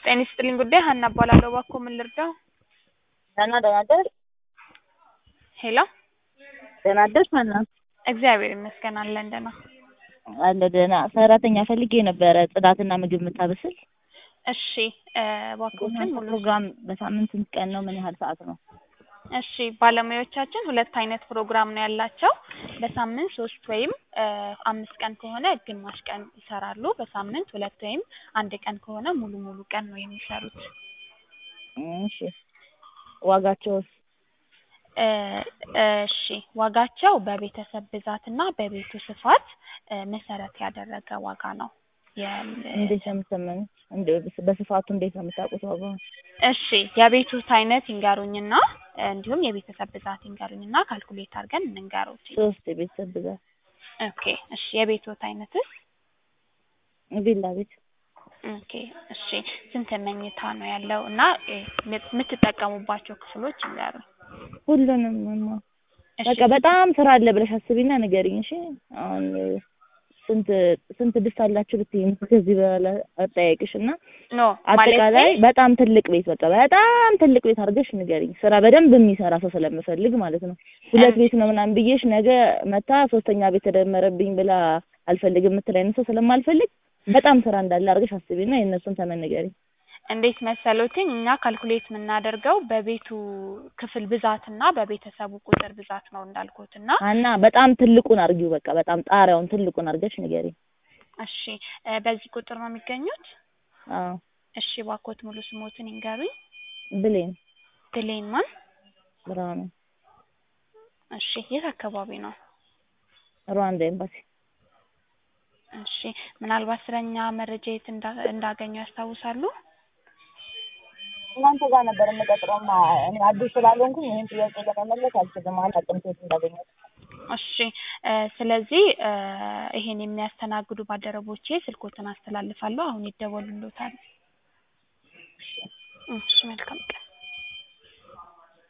ጤና ይስጥልኝ ጉዳይ ሀና እባላለሁ። እባክዎ ምን ልርዳው? ደህና ደህና አደርሽ? ሄሎ ደህና አደርሽ ሀና? እግዚአብሔር ይመስገን አለን ደህና። አለ ደህና። ሰራተኛ ፈልጌ ነበረ ጽዳትና ምግብ የምታበስል። እሺ እባክዎትን ሙሉ ፕሮግራም በሳምንት ስንት ቀን ነው? ምን ያህል ሰዓት ነው? እሺ ባለሙያዎቻችን ሁለት አይነት ፕሮግራም ነው ያላቸው። በሳምንት ሶስት ወይም አምስት ቀን ከሆነ ግማሽ ቀን ይሰራሉ። በሳምንት ሁለት ወይም አንድ ቀን ከሆነ ሙሉ ሙሉ ቀን ነው የሚሰሩት። እሺ ዋጋቸውስ? እ እሺ ዋጋቸው በቤተሰብ ብዛትና በቤቱ ስፋት እ መሰረት ያደረገ ዋጋ ነው። የም እንዴት ነው የምትሰማኝ? እንደ በስፋቱ እንዴት ነው የምታውቁት ዋጋውን? እሺ የቤቱት አይነት ይንገሩኝና እንዲሁም የቤተሰብ ብዛት ይንገሩኝና ካልኩሌት አድርገን እንንገሩት። ሶስት የቤተሰብ ብዛት ኦኬ እሺ የቤቱት አይነትስ? ቪላ ቤት ኦኬ እሺ ስንት መኝታ ነው ያለው እና እ የምትጠቀሙባቸው ክፍሎች ይንገሩኝ። ሁሉንም እማ እሺ በቃ በጣም ስራ አለ ብለሽ አስቢና ንገሪኝ። እሺ አሁን ስንት ስንት ድስት አላችሁ ልትይኝ ከዚህ በኋላ አጠያይቅሽ እና ኖ አጠቃላይ ማለቴ በጣም ትልቅ ቤት በቃ በጣም ትልቅ ቤት አድርገሽ ንገሪኝ። ስራ በደንብ የሚሰራ ሰው ስለምፈልግ ማለት ነው። ሁለት ቤት ነው ምናምን ብዬሽ ነገ መታ ሶስተኛ ቤት ተደመረብኝ ብላ አልፈልግም የምትል አይነት ሰው ስለማልፈልግ በጣም ስራ እንዳለ አድርገሽ አስቢና የእነሱን ተመን ንገሪኝ። እንዴት መሰሎትኝ እኛ ካልኩሌት የምናደርገው በቤቱ ክፍል ብዛት እና በቤተሰቡ ቁጥር ብዛት ነው እንዳልኩት እና ሀና በጣም ትልቁን አድርጊው በቃ በጣም ጣሪያውን ትልቁን አድርገሽ ንገሪኝ። እሺ እ በዚህ ቁጥር ነው የሚገኙት? አዎ እሺ እባክዎት ሙሉ ስሞትን ይንገሩኝ። ብሌን ብሌን ማን? ብርሃኑ እሺ የት አካባቢ ነው? ሩዋንዳ ኤምባሲ እሺ ምናልባት ስለኛ መረጃ የት እንዳ እንዳገኙ ያስታውሳሉ? እናንተ ጋር ነበር የምቀጥረውና እኔ አዲስ ስላልሆንኩኝ ይህን ጥያቄ ለመመለስ አልችልም። አላውቅም ሴት እንዳገኘሁት። እሺ እ ስለዚህ እ ይሄን የሚያስተናግዱ ባልደረቦቼ ስልክዎትን አስተላልፋለሁ። አሁን ይደወሉልዎታል። እሺ መልካም ቀን